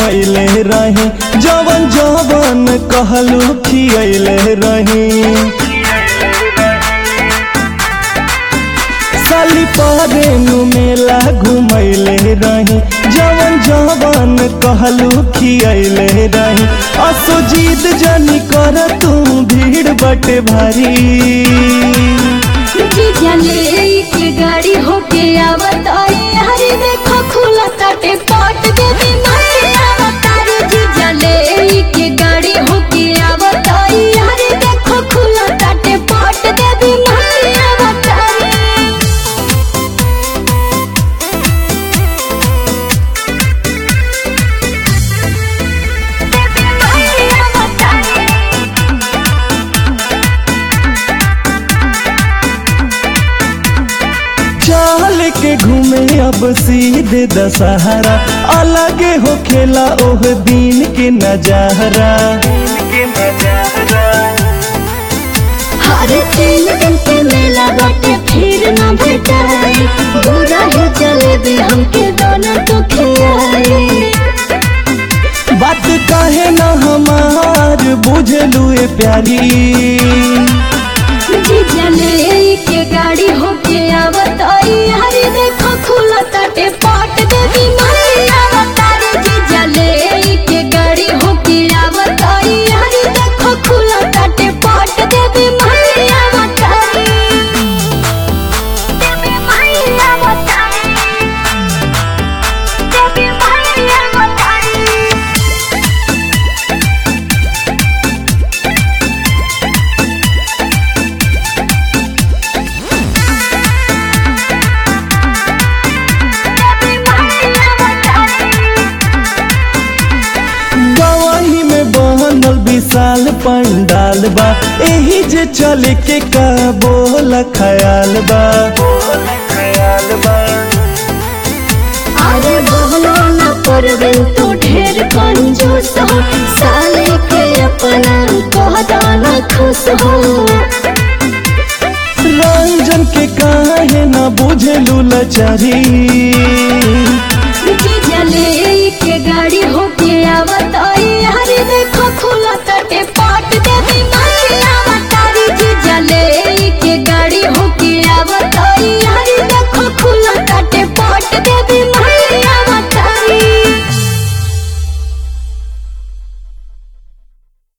घुमैले रही जवन जवन कहलू खियैले रही साली परेनु मेला घुमैले रही जवन जवन कहलू खियैले रही असो जीत जनी कर तू भीड़ बटे भारी जीजा ले के गाड़ी होके आवत आई हरे देखो खुला ताटे पट देवी माई आवत रे जीजा ले के गाड़ी होके आवत आई हरे देखो खुला ताटे पट देवी माई आवत रे देवी माई आवत रे चाल के घूमे अब सीधे दशहरा अलगे हो खेला ओह दिन के नजारा हर तीन दिन के मेला बाटे फिर न भेटाई बुरा ही चले भी हमके दोनों तो खियाई बात काहे न हमार बुझलू ए प्यारी जी जले के गाड़ी होके आवत आई हरे देखो खुला ताटे पाट देवी माई आवत रे जी जले के गाड़ी होके आवत आई हरे देखो खुला ताटे पाट देवी माई आवत रे देवी माई आवत रे देवी माई आवत रे गवाही में बनल विशाल पंडाल बा एही जे चले के का बोल खयाल बा अरे बहना न करबे तो ढेर कंजूस हो साले के अपना कहदा न खुश हो रंजन के काहे न बुझलू लचारी जी जले के गाड़ी होके आवत आई हरे देखो खुला तटे